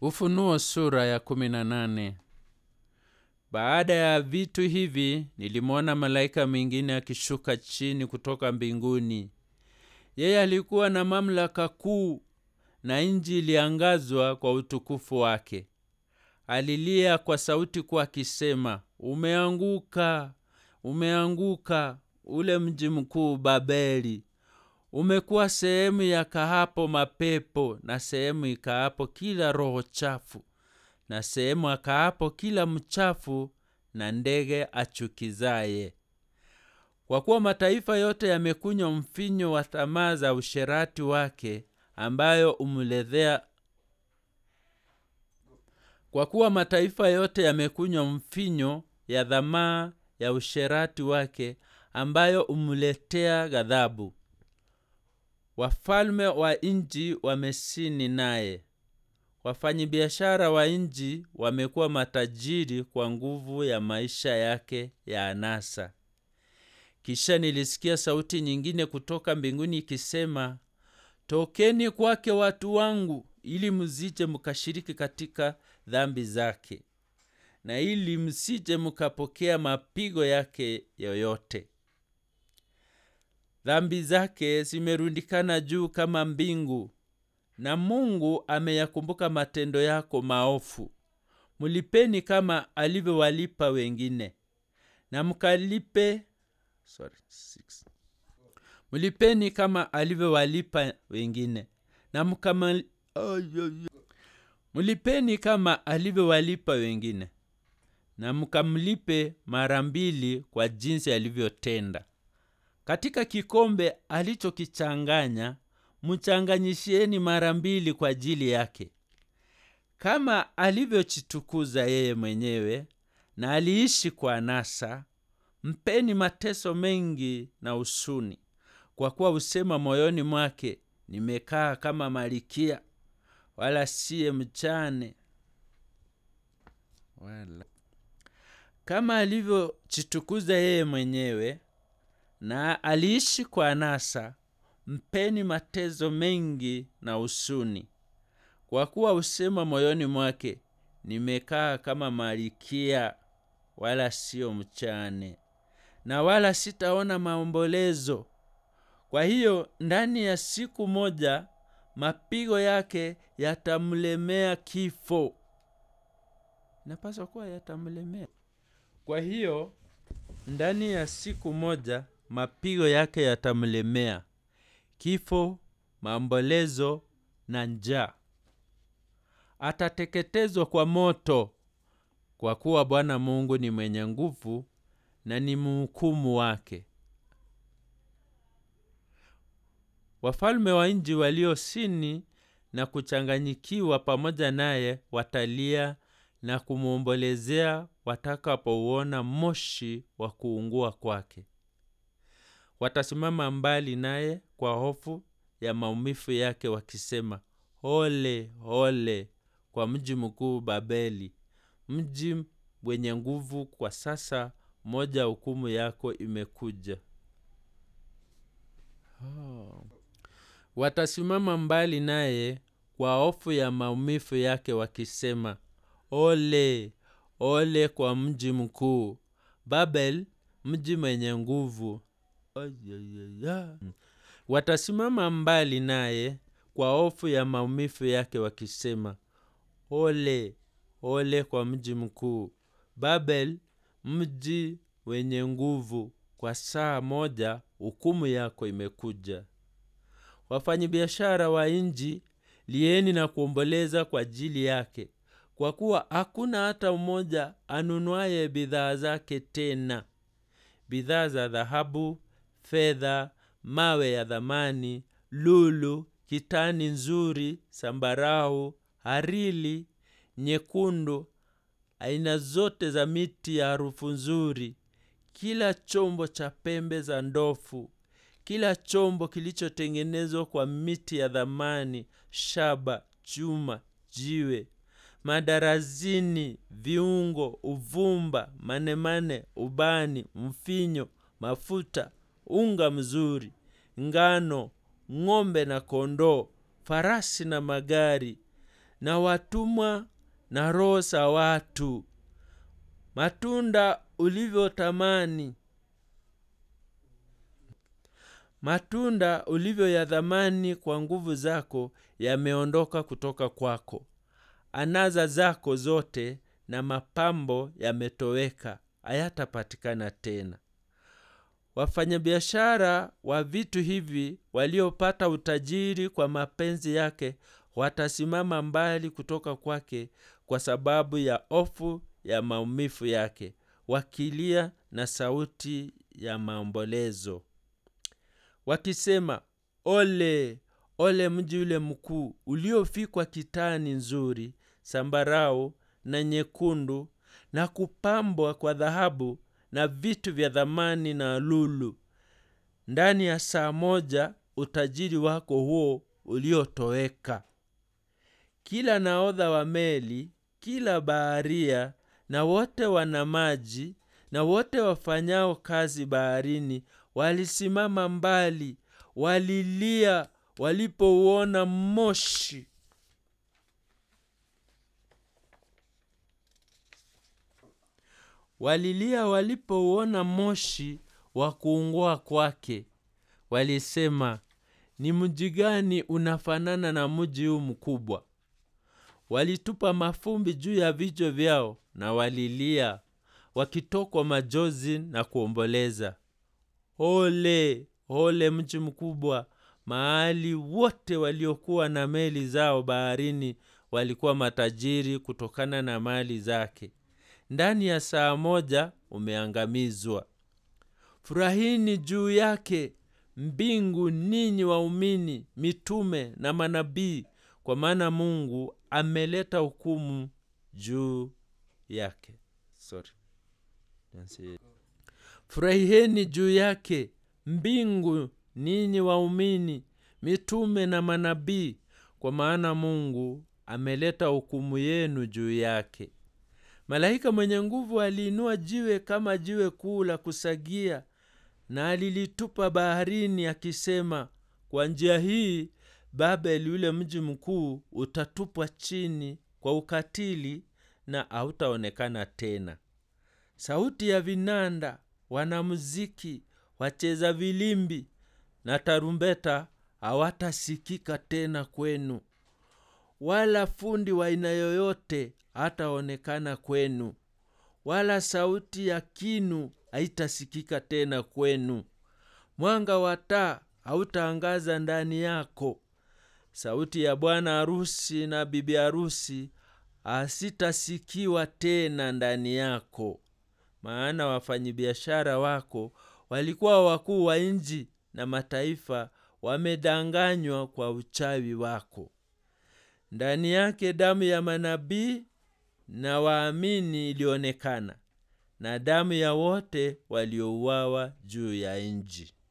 Ufunuo sura ya kumi na nane. Baada ya vitu hivi nilimwona malaika mwingine akishuka chini kutoka mbinguni. Yeye alikuwa na mamlaka kuu, na nchi iliangazwa kwa utukufu wake. Alilia kwa sauti kuu akisema, umeanguka, umeanguka ule mji mkuu Babeli, umekuwa sehemu ya kahapo mapepo na sehemu ikaapo kila roho chafu na sehemu akaapo kila mchafu na ndege achukizaye. Kwa kuwa mataifa yote yamekunywa mvinyo wa tamaa za usherati wake, ambayo umledhea kwa kuwa mataifa yote yamekunywa mvinyo ya dhamaa ya usherati wake, ambayo umletea ghadhabu. Wafalme wa nchi wamesini naye, wafanyabiashara wa nchi wamekuwa matajiri kwa nguvu ya maisha yake ya anasa. Kisha nilisikia sauti nyingine kutoka mbinguni ikisema, tokeni kwake watu wangu, ili msije mkashiriki katika dhambi zake, na ili msije mkapokea mapigo yake yoyote. Dhambi zake zimerundikana juu kama mbingu, na Mungu ameyakumbuka matendo yako maofu. Mlipeni kama alivyowalipa wengine, na mkalipe sorry, six. Mlipeni kama alivyowalipa wengine, na mkama mlipeni kama alivyowalipa wengine, na mkamlipe mara mbili kwa jinsi alivyotenda. Katika kikombe alichokichanganya mchanganyishieni mara mbili kwa ajili yake, kama alivyojitukuza yeye mwenyewe na aliishi kwa anasa. Mpeni mateso mengi na huzuni, kwa kuwa husema moyoni mwake, nimekaa kama malikia, wala siye mjane. Wala kama alivyojitukuza yeye mwenyewe na aliishi kwa anasa, mpeni mateso mengi na huzuni, kwa kuwa husema moyoni mwake, nimekaa kama malikia, wala siyo mjane, na wala sitaona maombolezo. Kwa hiyo ndani ya siku moja mapigo yake yatamlemea kifo. Inapaswa kuwa yatamlemea. Kwa hiyo ndani ya siku moja mapigo yake yatamlemea kifo, maombolezo na njaa. Atateketezwa kwa moto, kwa kuwa Bwana Mungu ni mwenye nguvu na ni mhukumu wake. Wafalme wa nchi waliosini na kuchanganyikiwa pamoja naye watalia na kumwombolezea watakapouona moshi wa kuungua kwake. Watasimama mbali naye kwa hofu ya maumivu yake, wakisema, ole ole kwa mji mkuu Babeli, mji wenye nguvu! Kwa sasa moja hukumu yako imekuja. Oh. Watasimama mbali naye kwa hofu ya maumivu yake, wakisema, ole ole kwa mji mkuu Babel, mji mwenye nguvu! Watasimama mbali naye kwa hofu ya maumivu yake, wakisema, ole ole kwa mji mkuu Babel, mji wenye nguvu! Kwa saa moja hukumu yako imekuja. Wafanyabiashara wa nchi, lieni na kuomboleza kwa ajili yake, kwa kuwa hakuna hata mmoja anunuaye bidhaa zake tena, bidhaa za dhahabu, fedha, mawe ya thamani, lulu, kitani nzuri, sambarau, hariri nyekundu, aina zote za miti ya harufu nzuri, kila chombo cha pembe za ndovu, kila chombo kilichotengenezwa kwa miti ya thamani, shaba, chuma, jiwe, madarazini, viungo, uvumba, manemane, ubani, mvinyo, mafuta, unga mzuri, ngano, ng'ombe na kondoo, farasi na magari, na watumwa na roho za watu matunda ulivyotamani matunda ulivyoyadhamani kwa nguvu zako yameondoka kutoka kwako anaza zako zote na mapambo yametoweka hayatapatikana tena wafanyabiashara wa vitu hivi waliopata utajiri kwa mapenzi yake watasimama mbali kutoka kwake kwa sababu ya ofu ya maumivu yake wakilia na sauti ya maombolezo wakisema ole ole mji ule mkuu uliofikwa kitani nzuri sambarau na nyekundu na kupambwa kwa dhahabu na vitu vya dhamani na lulu ndani ya saa moja utajiri wako huo uliotoweka kila naodha wa meli kila baharia na wote wana maji na wote wafanyao kazi baharini walisimama mbali walilia walipouona moshi walilia walipouona moshi wa kuungua kwake walisema ni mji gani unafanana na mji huu mkubwa walitupa mafumbi juu ya vichwa vyao na walilia wakitokwa majozi na kuomboleza ole ole mji mkubwa mahali wote waliokuwa na meli zao baharini walikuwa matajiri kutokana na mali zake ndani ya saa moja umeangamizwa furahini juu yake mbingu ninyi waumini mitume na manabii kwa maana mungu ameleta hukumu juu yake Sorry. furahiheni juu yake mbingu ninyi waumini mitume na manabii kwa maana mungu ameleta hukumu yenu juu yake malaika mwenye nguvu aliinua jiwe kama jiwe kuu la kusagia na alilitupa baharini akisema kwa njia hii babeli ule mji mkuu utatupwa chini kwa ukatili na hautaonekana tena sauti ya vinanda wanamuziki wacheza vilimbi na tarumbeta hawatasikika tena kwenu wala fundi wa aina yoyote hataonekana kwenu wala sauti ya kinu haitasikika tena kwenu mwanga wa taa hautaangaza ndani yako sauti ya bwana harusi na bibi harusi hasitasikiwa tena ndani yako maana wafanyibiashara wako walikuwa wakuu wa nji na mataifa wamedanganywa kwa uchawi wako ndani yake damu ya manabii na waamini ilionekana na damu ya wote waliouawa juu ya nji